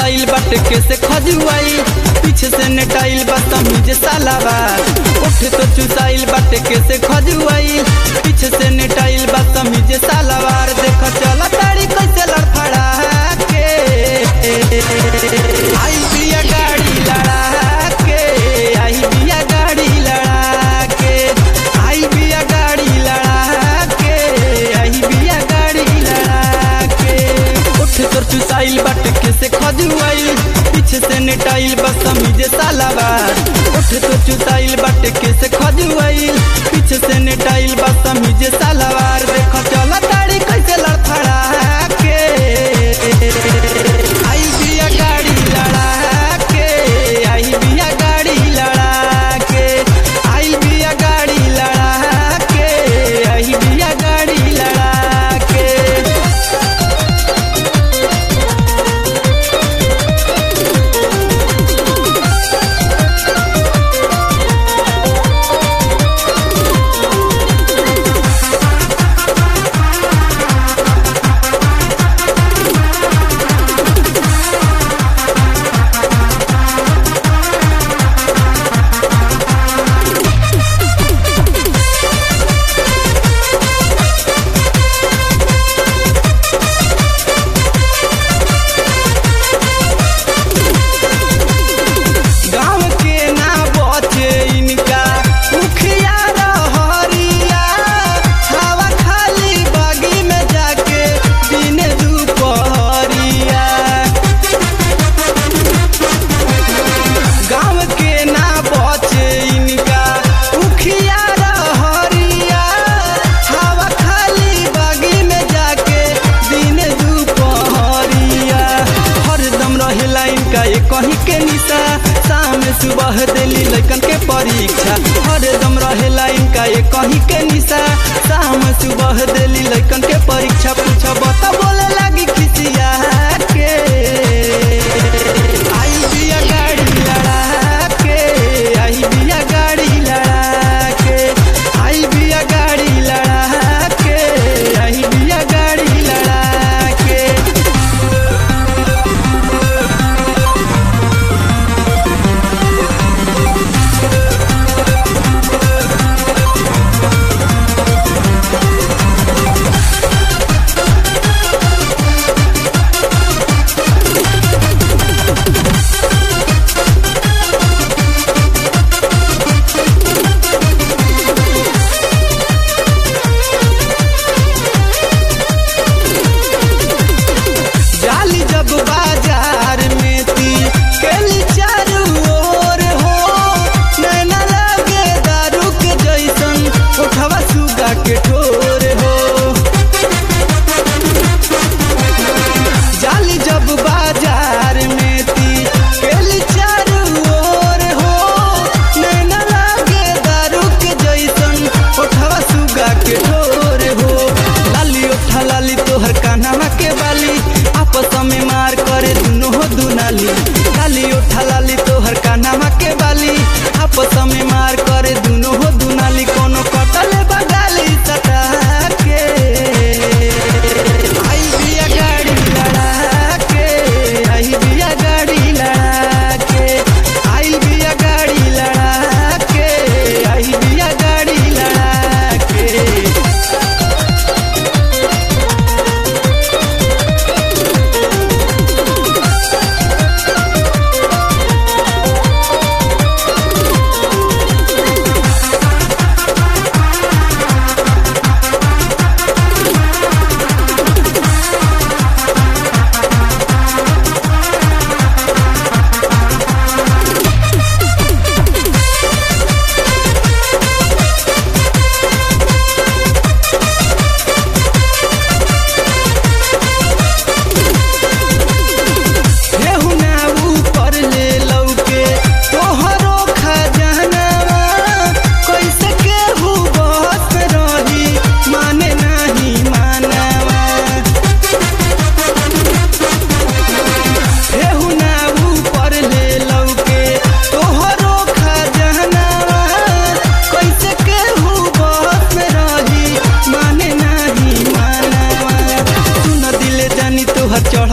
चुसाइल बाटे कैसे खजुआई पीछे से नेटाइल बदतमीज सालावा उठ तो चुसाइल बाटे कैसे खजुआई पीछे से नेटाइल बदतमीज सालावार देख चल ताड़ी कैसे लड़फड़ा के आई बिया गाड़ी लड़ा के आई बिया गाड़ी लड़ा के आई बिया गाड़ी लड़ा के आई बिया गाड़ी लड़ा के उठ तोर चुसाइल बाटे कैसे खजुआइल पीछे से नेटाइल बदतमीज सालावार उठ तो चुसाइल बाटे कैसे खजुआइल पीछे से नेटाइल बदतमीज सालावार देख चल ताड़ी कैसे लड़फड़ा के आई बिया गाड़ी लड़ा के आई बिया गाड़ी लड़ा के आई बिया गाड़ी लड़ा के आई बिया गाड़ी लड़ा के गाँव के ना बचे इनका मुखिया रहरिया हवा खाली बागी में जाके दिन दुपहरिया गाँव के ना बचे इनका मुखिया रहरिया हवा खाली बागी में जाके दिन दुपहरिया हरदम रहेला इनका ये कहीं के निशा शाम सुबह दिली लड़कन के परीक्षा हरदम रहेला इनका ये कहीं के निशा शाम सुबह दिली लड़कन के परीक्षा पूछा बता बोले लगी खिसिया के आई बिया गाड़ी लड़ा के आई बिया गाड़ी लड़ा के आई बिया गाड़ी लड़ा के आई बिया गाड़ी लड़ा के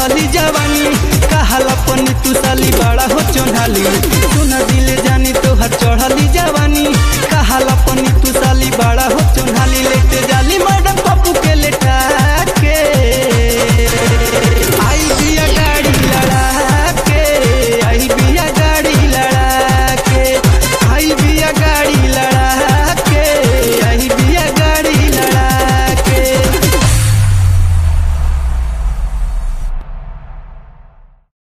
चढ़ली जवानी कहल अपनी तू साली बड़ा हो चोनाली सुन दिल जानी तोहर चढ़ली जवानी कहल अपनी तू साली बड़ा हो